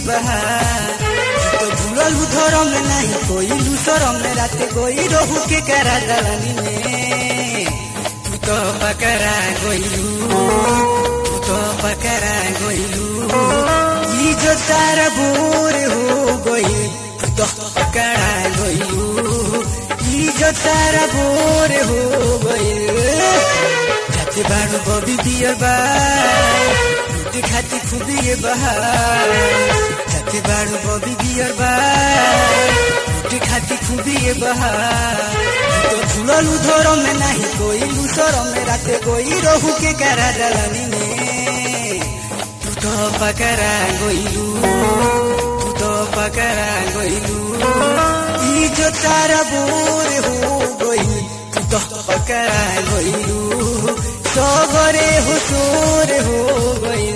बहार तो भूलल धरम नहीं कोई लूसरम राते कोई रहू के करा दलानी में तू तो पकड़ा गइलू तू तो पकड़ा गइलू ई जो तारा बोर हो गई तू तो पकड़ा गइलू ई जो तारा बोर हो गई जाते बारू बबी बियर बार लुटे खाती खुबी ये बहार जाते बारू बबी बियर बार लुटे खाती खुबी ये बहार तो झूलल उधर में नहीं कोई लूसर में राते कोई रहू के करा दलानी में तू तो पकड़ा गइलू तू तो पकड़ा गइलू ई जो तारा बोर हो गई तू तो पकड़ा गइलू सबरे हो सोर हो गई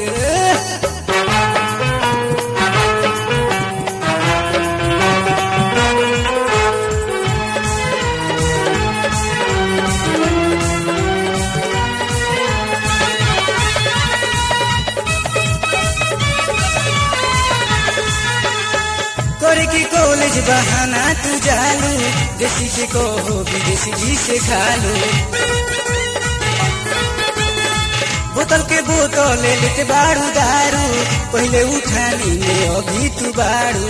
करे की कॉलेज बहाना तू जालू देसी से कहो विदेशी जी से खालू बोतल के बोतल ले लेते बारू दारू पहले उठानी में अभी तू बारू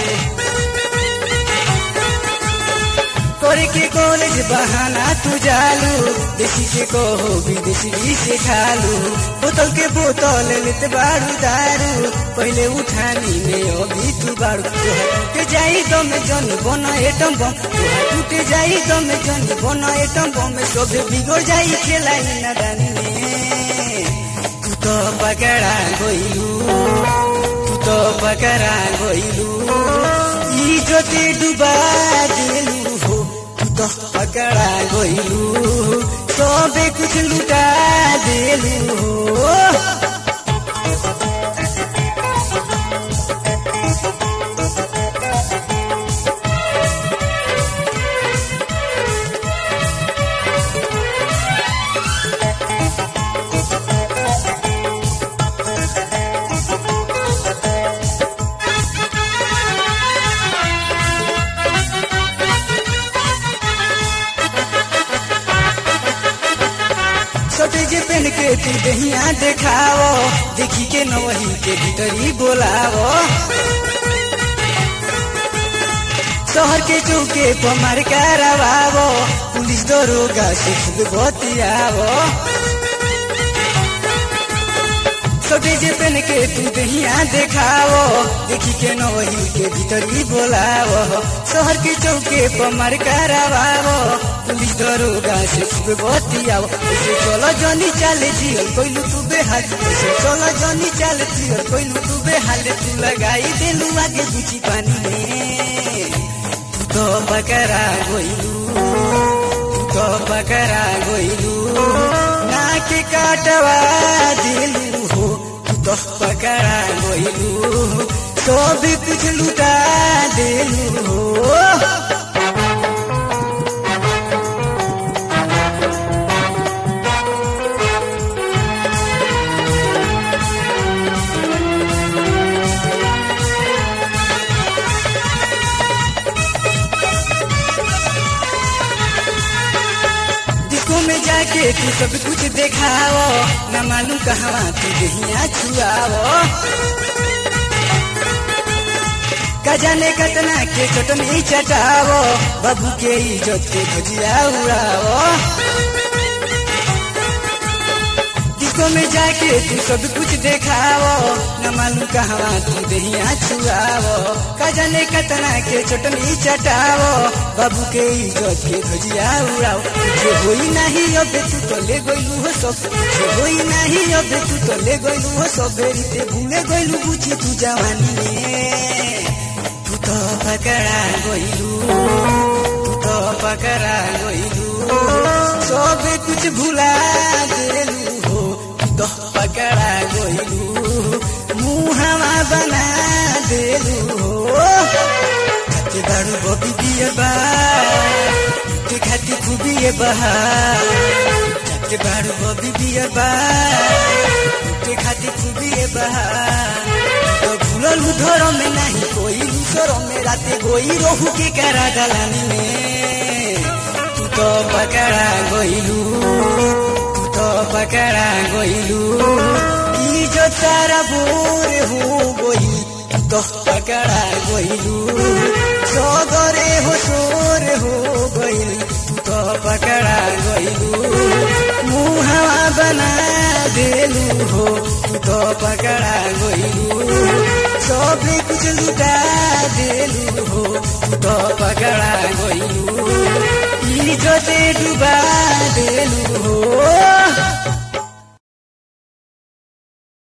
करे के कॉलेज बहाना तू जालू देसी से कहो विदेशी जी से खालू बोतल के बोतल ले लेते बारू दारू पहले उठानी में अभी तू बारू तोहा टूटे जाई दम जन बन एटम बम तोहा टूटे जाई दम जन बन एटम बम सब बिगड़ जाई खेलाई नदानी में तू तो पकड़ा गइलू तू तो पकड़ा गइलू ई जोते डुबा दिलू हो तू तो पकड़ा गइलू सबे कुछ लुटा दिलू हो छोटे जे पेन के तू दहिया देखाओ देखी के नवही के भीतरी बोलाओ शहर के चौके पर मार करवाओ पुलिस दरोगा से खूब बतियाओ छोटे जे पेन के तू दहिया देखाओ देखी के नवही के भीतरी बोलाओ शहर के चौके पर मार करवाओ पुलिस दरोगा से खूब बतियाओ ऐसे चलो जनी चाले जियल कोइलू तू बेहाल ऐसे चलो जनी चाले जियल कोइलू तू बेहाल तू लगाई देलू आगे बुची पानी में तू तो बकरा गोइलू तू तो बकरा गोइलू ना के काटवा दिलू हो तू तो बकरा गोइलू तो भी कुछ लुटा दिलू हो डिस्को में जाके तू सब कुछ देखाओ न मालूम कहवा तू दहिया छुआओ का जाने कतना के चटनी चटाओ बाबू के इज्जत के भजिया उड़ाओ डिस्को में जाके तू सब कुछ देखाओ न मालूम कहवा तू दहिया छुआओ का जाने कतना के चटनी चटाओ बाबू के इज्जत के भजिया उड़ाओ जो होई नहीं अब तू तो ले गइलू हो सब जो होई नहीं अब तू तो ले गइलू हो सब बेरीते भूले गइलू बुझी तू जवानी में तू तो पकड़ा गइलू तू तो पकड़ा गइलू सब कुछ भुला देलू हो तू तो पकड़ा गइलू मुहावा बना देलू हो खाते बारू बबी दिए बा ते खाती खुबी ये बहार जाते बारू बबी दिए बा ते खाती खुबी ये बहार तो भूल भूलल धर्म में नहीं कोई दूसरों में राते गोई रोहू के करा दलानी में तू तो पकड़ा गोइलू तू तो पकड़ा गोइलू ई जो तारा बोर हो गोई तू तो पकड़ा गोइलू सगरे हो सोर हो गोइल तू तो पकड़ा गोइलू मुहावा बना देलू हो तू तो पकड़ा गोइलू सब कुछ लुटा देलू हो तू तो पकड़ा गोइलू इज्जते डुबा देलू हो